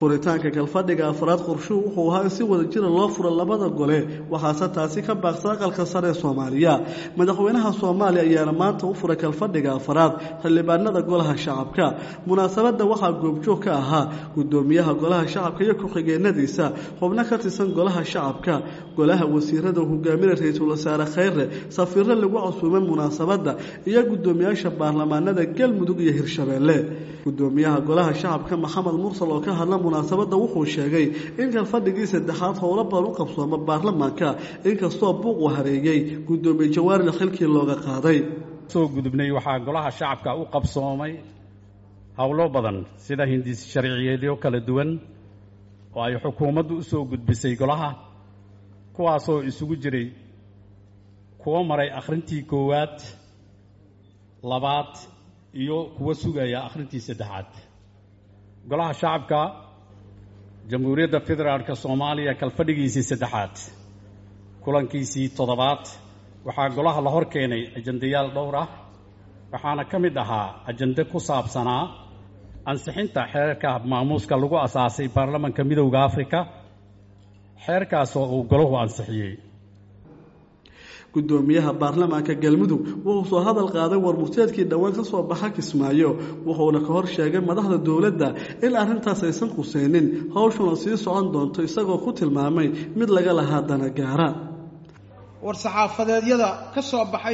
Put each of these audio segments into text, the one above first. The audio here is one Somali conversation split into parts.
furitaanka galfadhiga afraad qorshuhu wuxuu ahaa in si wada jira loo furo labada gole waxaase taasi ka baaqsa aqalka sare ee soomaaliya madaxweynaha soomaaliya ayaana maanta u furay galfadhiga afraad xildhibaanada golaha shacabka munaasabadda waxaa goobjoog ka ahaa gudoomiyaha golaha shacabka iyo ku-xigeenadiisa xubno ka tirsan golaha shacabka golaha wasiirada hogaaminay ra-iisul wasaare khayre safiiro lagu casuumay munaasabadda iyo gudoomiyaasha baarlamaanada galmudug iyo hirshabeelle gudoomiyaha golaha shacabka maxamed mursal oo ka hadla munaasabadda wuxuu sheegay in galfadhigii saddexaad howlo badan u qabsooma baarlamaanka inkastoo buuq uu hareeyey gudoomiye jawaarina xilkii looga qaaday soo gudubnay waxaa golaha shacabka u qabsoomay howlo badan sida hindis sharciyeedyo kala duwan oo ay xukuumaddu u soo gudbisay golaha kuwaasoo isugu jiray kuwo maray akhrintii koowaad labaad iyo kuwo sugaya akhrintii saddexaad golaha shacabka jamhuuriyadda federaalka soomaaliya kalfadhigiisii saddexaad kulankiisii toddobaad waxaa golaha la hor keenay ajandayaal dhowr ah waxaana ka mid ahaa ajande ku saabsanaa ansixinta xeerka maamuuska lagu asaasay baarlamanka midowda afrika xeerkaasoo uu golahu ansixiyey gudoomiyaha baarlamaanka galmudug wuxuu soo hadal qaaday warmurteedkii dhowaan ka soo baxa kismaayo wuxuuna ka hor sheegay madaxda dowladda in arrintaas aysan khuseynin howshuna sii socon doonto isagoo ku tilmaamay mid laga lahaa dana gaara war saxaafadeedyada ka soo baxay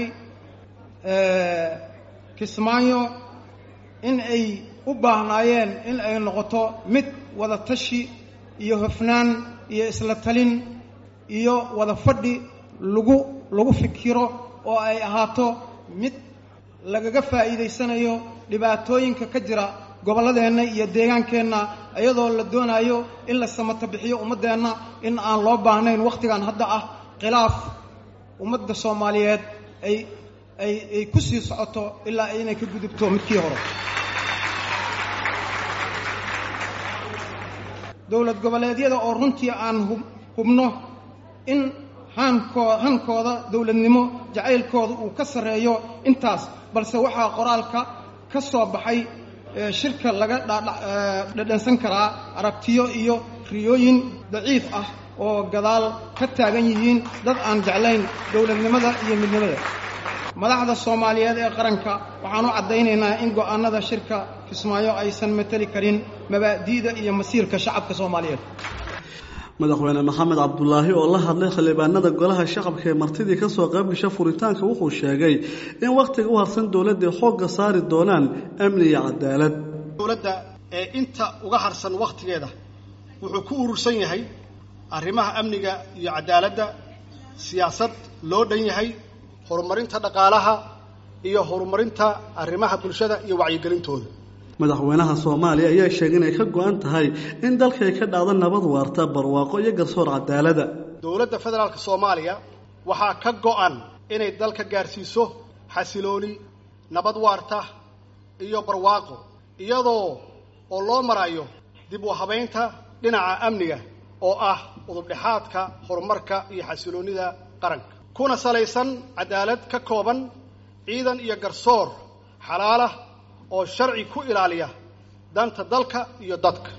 kismaayo in ay u baahnaayeen in ay noqoto mid wada tashi iyo hofnaan iyo isla talin iyo wada fadhi lagu lagu fikiro oo ay ahaato mid lagaga faa'iidaysanayo dhibaatooyinka ka jira gobolladeenna iyo deegaankeenna iyadoo la doonayo in la samato bixiyo ummaddeenna in aan loo baahnayn wakhtigan hadda ah khilaaf ummadda soomaaliyeed ay ay ay ku sii socoto ilaa inay ka gudubto midkii hore dowlad goboleedyada oo runtii aan hubno in hankoo hankooda dowladnimo jacaylkooda uu ka sarreeyo intaas balse waxaa qoraalka ka soo baxay shirka laga dhadhansan karaa aragtiyo iyo riyooyin daciif ah oo gadaal ka taagan yihiin dad aan jeclayn dowladnimada iyo midnimada madaxda soomaaliyeed ee qaranka waxaan u caddaynaynaa in go'aanada shirka kismaayo aysan mateli karin mabaadi'da iyo masiirka shacabka soomaaliyeed madaxweyne maxamed cabdulaahi oo la hadlay xildhibaanada golaha shacabka ee martidii ka soo qayb gasha furitaanka wuxuu sheegay in wakhtiga u harsan dowladday xoogga saari doonaan amni iyo cadaalad dowladda ee inta uga harsan wakhtigeeda wuxuu ku urursan yahay arrimaha amniga iyo cadaaladda siyaasad loo dhan yahay horumarinta dhaqaalaha iyo horumarinta arrimaha bulshada iyo wacyigelintooda madaxweynaha soomaaliya ayaa sheegay inay ka go-an tahay in dalkay ka dhacdo nabad waarta barwaaqo iyo garsoor cadaalada dowladda federaalka soomaaliya waxaa ka go-an inay dalka gaarsiiso xasilooni nabad waarta iyo barwaaqo iyadoo oo loo marayo dib u habaynta dhinaca amniga oo ah udubdhexaadka horumarka iyo xasiloonnida qaranka kuna salaysan cadaalad ka kooban ciidan iyo garsoor xalaalah oo sharci ku ilaaliya danta dalka iyo dadka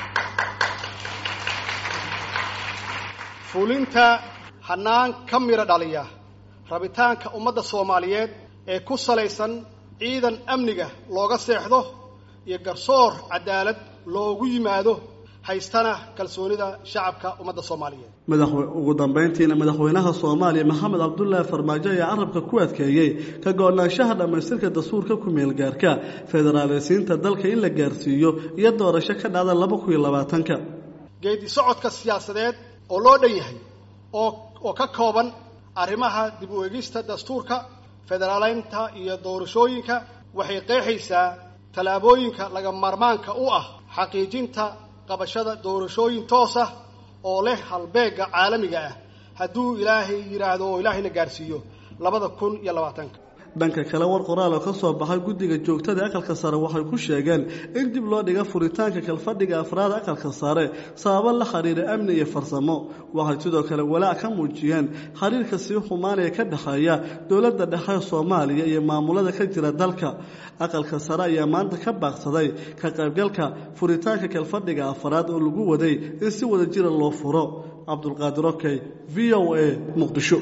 fulinta hannaan ka midho dhaliya rabitaanka ummadda soomaaliyeed ee ku salaysan ciidan amniga looga seexdo iyo garsoor cadaalad loogu yimaado haystana kalsoonida shacabka ummadda soomaaliyeed ugu dambeyntiina madaxweynaha soomaaliya maxamed cabdulaahi farmaajo ayaa carabka ku adkeeyey ka go-naanshaha dhammaystirka dastuurka ku-meelgaarka federaaleysiinta dalka in la gaarsiiyo iyo doorasho ka dhacda laba kun iyo labaatanka geedi socodka siyaasadeed oo loo dhan yahay oo oo ka kooban arrimaha dib u eegista dastuurka federaaleynta iyo doorashooyinka waxay qeexaysaa tallaabooyinka laga maarmaanka u ah xaqiijinta qabashada doorashooyin toos ah oo leh halbeegga caalamiga ah hadduu ilaahay yidhaahdo oo ilaahayna gaarsiiyo labada kun iyo labaatanka dhanka kale war qoraal oo ka soo baxay guddiga joogtada aqalka sare waxay ku sheegeen in dib loo dhiga furitaanka kalfadhiga afraad aqalka sare sababo la xiriira amni iyo farsamo waxay sidoo kale walaac ka muujiyeen xiriirka sii xumaanaya ka dhexeeya dowladda dhexe soomaaliya iyo maamulada ka jira dalka aqalka sare ayaa maanta ka baaqsaday ka qaybgalka furitaanka kalfadhiga afraad oo lagu waday in si wada jira loo furo cabdulqaadir okey v o a muqdisho